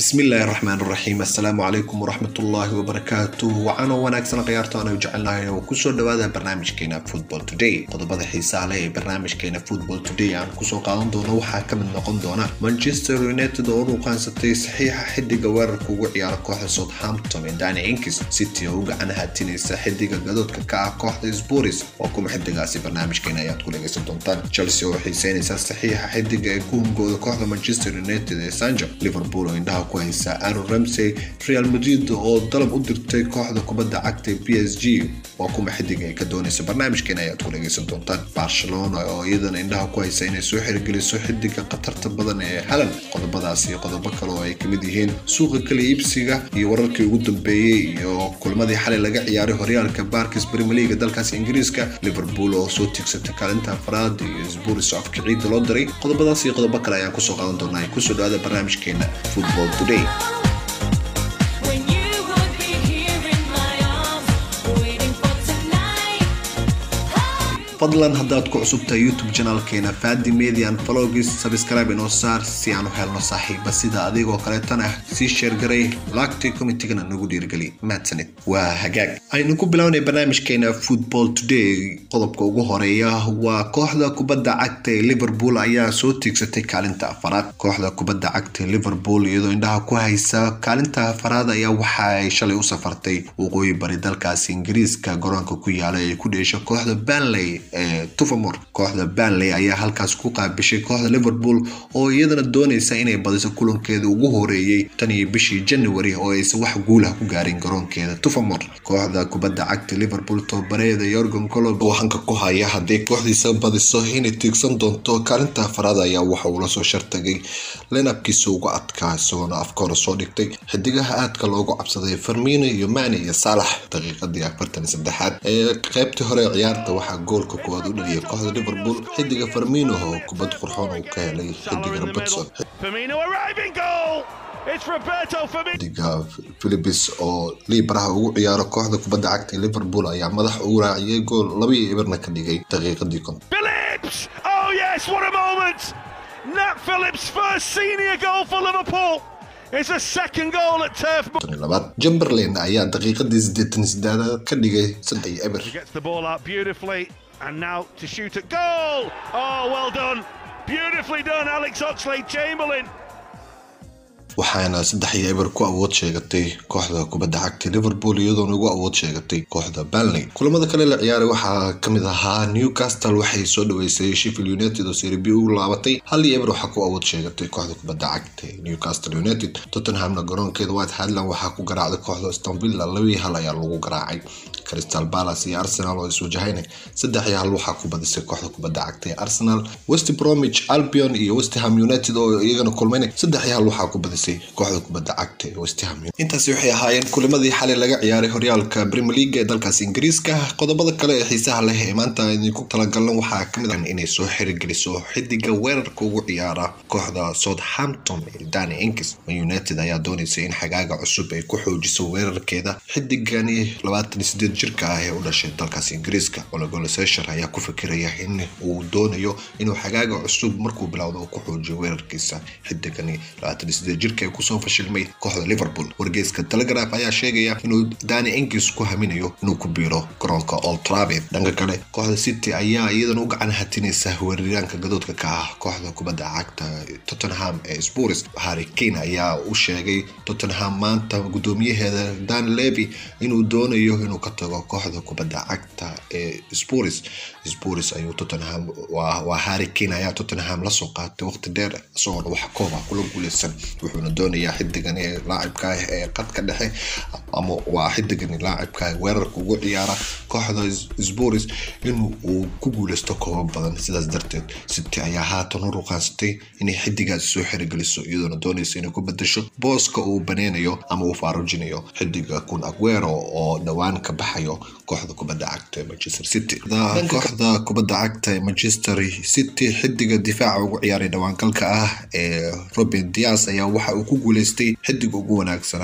bismillaahi raxmaan raxiim assalaamu calaykum waraxmatullaahi wabarakaatu wacaanoo wanaagsan khiyaarta aanu jecelnahay oo kusoo dhawaada barnaamijkeena football today qodobada xiisaha leh ee barnaamijkeena football today aan kusoo qaadan doono waxaa ka mid noqon doona manchester united oo u qaansatay saxiixa xidiga weerarka ugu ciyaara kooxda southampton ee dani inkis city oo u gacan hatinaysa xidiga gadoodka ka ah kooxda sporis oo kuma xidigaasi barnaamijkeena ayaad ku dhegaysan doontaan chelsea oo xiiseynaysa saxiixa xidiga ee ku hungooda kooxda manchester united ee sanjo liverpool oo indhaha ku haysa aaron ramsey real madrid oo dalab u dirtay kooxda kubadda cagta b s g waa kuma xidiga ay ka doonaysa barnaamijkeena ayaad ku dhegaysan doontaan barcelona oo iyadana indhaha ku haysa inay soo xirgeliso xidiga khatarta badan ee halan qodobadaas iyo qodobo kale oo ay kamid yihiin suuqa kala iibsiga iyo wararkii ugu dambeeyey iyo kulmadii xalay laga ciyaaray horyaalka barkis premier league dalkaasi ingiriiska liverpool oo soo tiigsatay kaalinta afraad iyo sburis oo afka ciidda loo diray qodobadaas iyo qodobo kale ayaan kusoo qaadan doonaa kusoo dhawaada barnaamijkeena football today When you would be here in my arms, waiting for tonight. fadlan haddaad ku cusubtahay youtube janaalkeena fadi median falogis sabscribe inoo saar si aan u helno saaxiiba sida adigoo kaleetana sii sheergaray laagtii komitigana nagu dhiirgeli mahadsanid waa hagaag aynu ku bilownay barnaamijkeena football today qodobka ugu horeeya waa kooxda kubadda cagta ee liverpool ayaa soo tiigsatay kaalinta afaraad kooxda kubadda cagta ee liverpool iyadoo indhaha ku haysa kaalinta afaraad ayaa waxa ay shalay u safartay waqooyi bari dalkaasi ingiriiska garoonka ku yaala ee ku dheesha kooxda banley ee tufamor kooxda banley ayaa halkaas ku qaabishay kooxda liverpool oo iyadana doonaysa inay badiso kulankeeda ugu horeeyey tan iyo bishii january oo aysan wax guulah ku gaarin garoonkeeda tufamor kooxda kubadda cagta liverpool tobabareeda yorgan colob oo hanka ku haya haddii kooxdiisa badiso inay tiigsan doonto kaalinta afaraad ayaa waxa uu lasoo shartagay linabkiisa ugu adkaa isagoona afka hore soo dhigtay xidigaha aadka loogu cabsaday farmino iyo mani iyo saalax daqiiqadii afartan iyo saddexaad ee qaybtii hore ee ciyaarta waxaa goolka koowaad u dhaliyay kooxda liverpool xidiga farmino oo kubad qurxoon uu ka helay xidiga robertson Firmino arriving goal. It's Roberto Firmino. xidiga philipis oo liibaraha ugu ciyaaro kooxda kubadda cagta ee liverpool ayaa madax ugu raaciyay gool laba iyo eberna ka dhigay daqiiqadii konton Phillips. Oh yes, what a moment! Nat Phillips' first senior goal for Liverpool. It's a second goal at Turf Moor. iyo labaad Chamberlain ayaa daqiiqadii siddeetan iyo siddeedaad ka dhigay saddex iyo eber He gets the ball out beautifully, and now to shoot at goal. Oh, well done. Beautifully done, Alex Oxlade Chamberlain. waxaana saddex iyo eber ku awood sheegatay kooxda kubadda cagta liverpool iyadoona ugu awood sheegatay kooxda banley kulamada kale la ciyaaray waxaa kamid ahaa newcastle waxay soo dhaweysay sheffield united oo serie b ugu laabatay hal iyo eber waxaa ku awood sheegatay kooxda kubadda cagta ee newcastle united tottenhamna garoonkeeda white highland waxaa ku garaacday kooxda aston villa labaiyo hal ayaa lagu garaacay crystal palace iyo arsenal oo iswajahayna saddex iyo hal waxaa ku badisay kooxda kubadda cagta ee arsenal west bromwich albion iyo west ham united oo iyagana kulmayna saddex iyo hal waxaa ku badisay kooxda kubadda cagta ee west ham United. intaasi waxay ahaayeen kulimadii xalay laga ciyaaray horyaalka premier league ee dalkaasi ingiriiska qodobada kale ee xiisaha leh ee maanta idinku talagalna waxaa kamid ah inay soo xirigeliso xidiga weerarka ugu ciyaara kooxda southampton ee dani inkis man united ayaa doonaysa in xagaaga cusub ay ku xoojiso weerarkeeda xidigani labaatan iyo sideed jirka ah ee u dhashay dalkaasi ingiriiska ologolo sesher ayaa ku fikiraya in uu doonayo inuu xagaaga cusub markuu bilowdo uu ku xoojiyo weerarkiisa xidigani labaatan iyo sideed jirka ee kusoo fashilmay kooxda liverpool wargeyska telegraph ayaa sheegaya inuu dani inkis ku haminayo inuu ku biiro garoonka old trafford dhanka kale kooxda city ayaa iyadana u gacan hatinaysa weeraryaanka gadoodka ka ah kooxda kubadda cagta tottenham ee spurs harry kane ayaa u sheegay tottenham maanta gudoomiyaheeda dan levy inuu doonayo inuu ka tago kooxda kubadda cagta ee spurs spurs ayuu tottenham waa waa harry kane ayaa tottenham lasoo qaatay waqti dheer isagoona wax kooba kula guuleysan wuxuuna doonayaa xidigan ee laacibka ah ee qadka dhexe ama waa xidigan laacibka ah weerarka ugu ciyaara kooxda spurs inuu uu ku guuleysto koobo badan sidaas darteed city ayaa haatan u ruqaansatay inay xidigaasi soo xirigeliso iyadoona doonaysa inay ku bedesho booska uu baneynayo ama uu faarujinayo xidiga kun aguero oo dhowaan ka baxayo kooxda kubadda cagta ee manchester city kooxda kubadda cagta ee manchester city xidiga difaaca ugu ciyaaray dhawaangalka ah ee robin dias ayaa waxa uu ku guuleystay xidiga ugu wanaagsanaa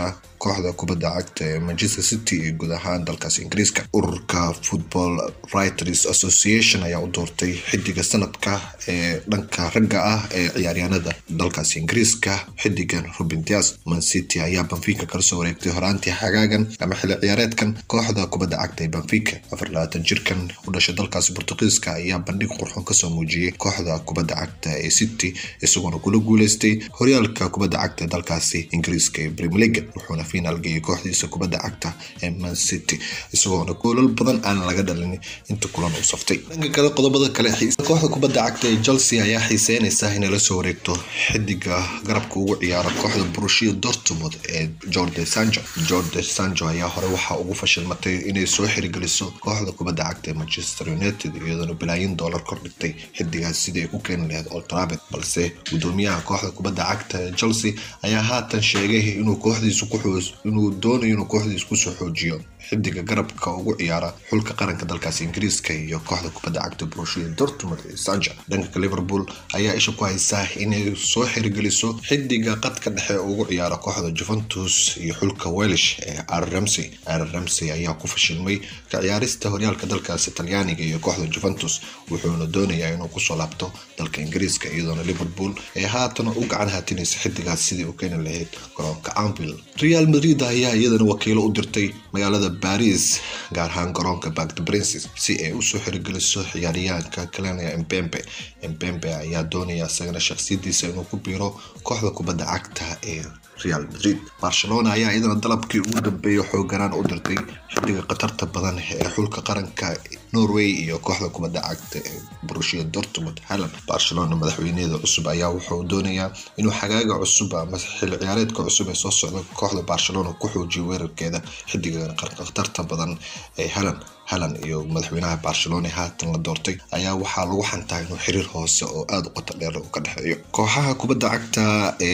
kooxda kubadda cagta ee manchester city iyo guud ahaan dalkaasi ingiriiska ururka football writers association ayaa u doortay xidiga sanadka ee dhanka ragga ah ee ciyaaryahanada dalkaasi ingiriiska xidigan robin dias man city ayaa banfica kala soo wareegtay horaantii xagaagan ama xilli ciyaareedkan kooxda kubadda cagta ee banfica afar labaatan jirkan u dhashay dalkaasi portugiiska ayaa bandhig qurxoon kasoo muujiyey kooxda kubadda cagta ee city isagoona kula guuleystay horyaalka kubadda cagta ee dalkaasi ingiriiska ee premier league wuxuuna finaal geeyay kooxdiisa kubadda cagta ee man city isagoona goolal badan aan laga dhalin inta kulan uu saftay dhanka kale qodobada kale kooxda kubadda cagta ee chelsea ayaa xiiseynaysa inay la soo wareegto xidiga garabka ugu ciyaara kooxda borussia dortmund ee jorge sancho jorge sancho ayaa hore waxaa ugu fashilmatay inay soo xirigeliso kooxda kubadda cagta ee manchester united iyadoona bilaayin doolar kordhigtay xidigaas sidii ay ku keeni lahayd old trafford balse gudoomiyaha kooxda kubadda cagta ee chelsea ayaa haatan sheegay inuu kooxdiisu ku inuu doonayo inuu kooxdiisu kusoo xoojiyo xidiga garabka ugu ciyaara xulka qaranka dalkaasi ingiriiska iyo kooxda kubadda cagta borussia dortmund ee sancha dhanka liverpool ayaa isha ku haysaa inay soo xirigeliso xidiga qadka dhexe ugu ciyaara kooxda juventus iyo xulka welish ee ar ramsey ar ramsey ayaa ku fashilmay ka ciyaarista horyaalka dalkaasi talyaaniga iyo kooxda juventus wuxuuna doonayaa inuu kusoo laabto dalka ingiriiska iyadoona liverpool ee haatan u gacan haatinaysa xidigaas sidii u keeni lahayd garoonka anvil real madrid ayaa iyadana wakiilo u dirtay magaalada baris gaar ahaan garoonka back the princes si ay usoo xirigeliso ciyaaryahanka kalenia embembe embembe ayaa doonaya isagana shakhsiyadiisa inuu ku biiro kooxda kubadda cagta ee real madrid barcelona ayaa iyadana dalabkii ugu dambeeya xooganaan u dirtay xidiga khatarta badan ee xulka qaranka norway iyo kooxda kubadda cagta ee borussia dortmund halland barcelona madaxweyneeda cusub ayaa wuxuu doonayaa inuu xagaaga cusub ama xilli ciyaareedka cusub ee soo socda kooxda barcelona ku xoojiyo weerarkeeda xidiga khatarta badan ee halland halan iyo madaxweynaha barcelona haatan la doortay ayaa waxaa lagu xantaa inuu xiriir hoose oo aada u qoto dheer uu ka dhexeeyo kooxaha kubadda cagta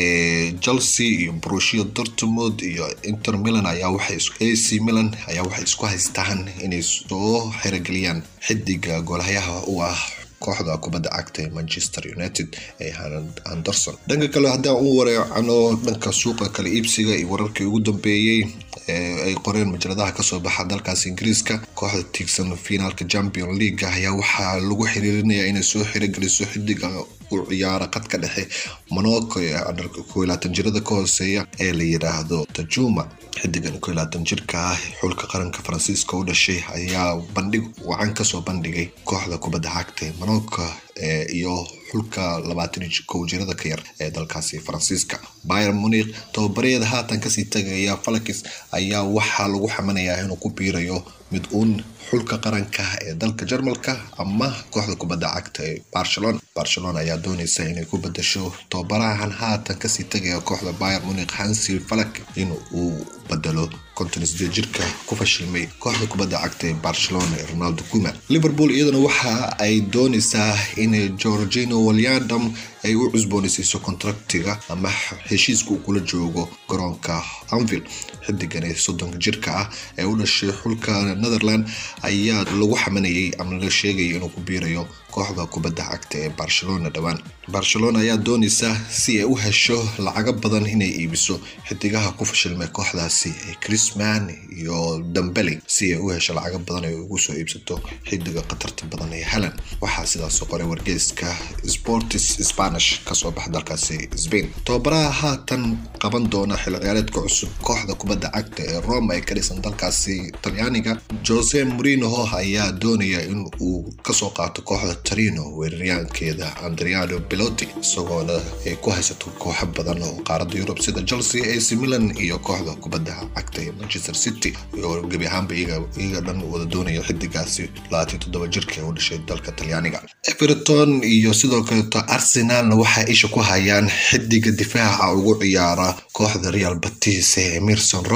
ee chelsea iyo borussia dortmund iyo inter milan ayaa waxay ac milan ayaa waxay isku haystaan inay soo xerogeliyaan xidiga goolhayaha u ah kooxda kubadda cagta ee manchester united ee anderson dhanka kale haddaan u wareecano dhanka suuqa kala iibsiga iyo wararkii ugu dambeeyey ay qoreen majaladaha kasoo baxa dalkaas ingiriiska kooxda tiigsan finaalka champion league ayaa waxaa lagu xiriirinaya inay soo xirigeliso xidiga u ciyaara qadka dhexe monaco ee koilaatan jirada ka hooseeya ee la yidhaahdo tajuma xidigan koilaatan jirka ah xulka qaranka faransiiska u dhashay ayaa bandhig wacan kasoo bandhigay kooxda kubadda cagta ee monaco iyo xulka labaatan kow jirada ka yar ee dalkaasi faransiiska bayer munik tababareeda haatan kasii tagaya falakis ayaa waxaa lagu xamanayaa inuu ku biirayo mid uun xulka qaranka ee dalka jarmalka ama kooxda kubadda cagta ee barcelona barcelona ayaa dooneysa inay ku bedasho tababarahan haatan kasii tagaya kooxda bayer munik hansi falak in uu bedelo konton sideed jirka ku fashilmay kooxda kubadda cagta ee barcelona ee ronaldo kuma liverpool iyadana waxa ay dooneysaa inay georgino walyadam ay u cusboonaysiiso kontraktiga ama heshiiska uu kula joogo garoonka anvil xidigan ee soddonka jirka ah ee u dhashay xulka netherland ayaa lagu xamanayay ama la sheegaya inuu ku biirayo kooxda kubadda cagta ee barcelona dhowaan barcelona ayaa dooneysa si ay u hesho lacago badan inay iibiso xidigaha ku fashilmay kooxdaasi ee crisman iyo dambeli si ay u hesho lacago badan ay ugu soo iibsato xidiga khatarta badan ee halan waxaa sidaas qoray wargeyska sportis spanish kasoo baxa dalkaasi spain tababaraha haatan qaban doona xilli ciyaareedka cusub kooxda kubadda cagta ee rome ay ka dhisan dalkaasi talyaaniga jose morinoho ayaa doonaya in uu kasoo qaato kooxda tarino weeraryaankeeda andriano beloti isagoona ay ku haysato kooxo badan oo qaaradda yurub sida chelsea ac milan iyo kooxda kubadda cagta ee manchester city oo gebi ahaanba iyaga dhan wada doonaya xidigaasi labaatan toddoba jirka ee u dhashay dalka talyaaniga everton iyo sidoo kaleeto arsenalna waxay isha ku hayaan xidiga difaaca ugu ciyaara kooxda real batis ee emerson royal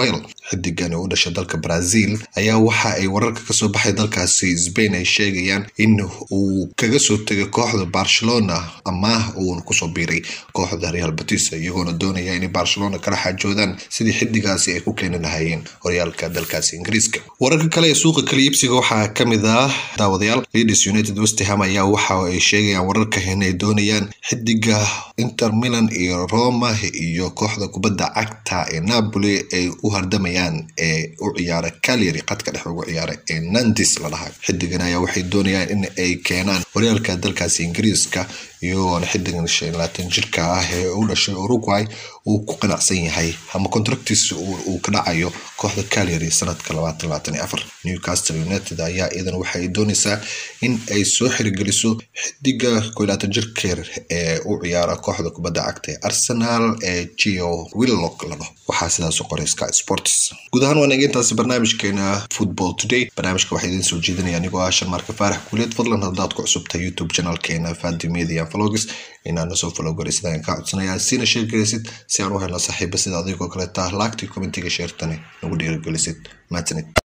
xidigan oo u dhashay dalka brazil ayaa waxa ay wararka kasoo baxay dalkaasi spain ay sheegayaan in uu kaga soo tegay kooxda barcelona amaah uuna kusoo biiray kooxda real batis iyagoona doonaya inay barcelona kala xaajoodaan sidii xidigaasi ay ku keeni lahayeen horyaalka dalkaasi ingiriiska wararka kale ee suuqa kala iibsiga waxaa kamid ah daawadayaal leeds united westham ayaa waxa ay sheegayaan wararka inay doonayaan xidiga inter milan iyo roma iyo kooxda kubadda cagta ee napoli ay u hardamayaan ee u ciyaara calyary qadka dhex ugu ciyaara ee nandis la dhahay xidigan ayaa waxay doonayaan in ay keenaan horyaalka dalkaasi ingiriiska iyagoona xidigan shan labaatan jirka ah ee u dhashay uruguay uu ku qanacsan yahay ama contractiisa uu ka dhacayo kooxda calyary sanadka labaatan labaatan iyo afar newcastle united ayaa iyadan waxa ay doonaysaa in ay soo xirigeliso xidiga koo labaatan jirkeer ee u ciyaara kooxda kubadda cagta ee arsenal ee geo willock la dhaho waxaa sidaas u qoray sky sports guud ahaan waan egeyntaasi barnaamijkeena football today barnaamijka waxaa idiin soo jeedinaya anigoo ah shan marka faarax kuuleed fadlan haddaad ku cusubtahay youtube channelkeena fadi media vlogs inaad nasoo follow garaysid ayaan kaa codsanaya siina sheer garaysid si aan u helno saaxiiba sida adigoo kaleeta laagtii commentiga sheertani nagu dhiirigelisid mahadsanid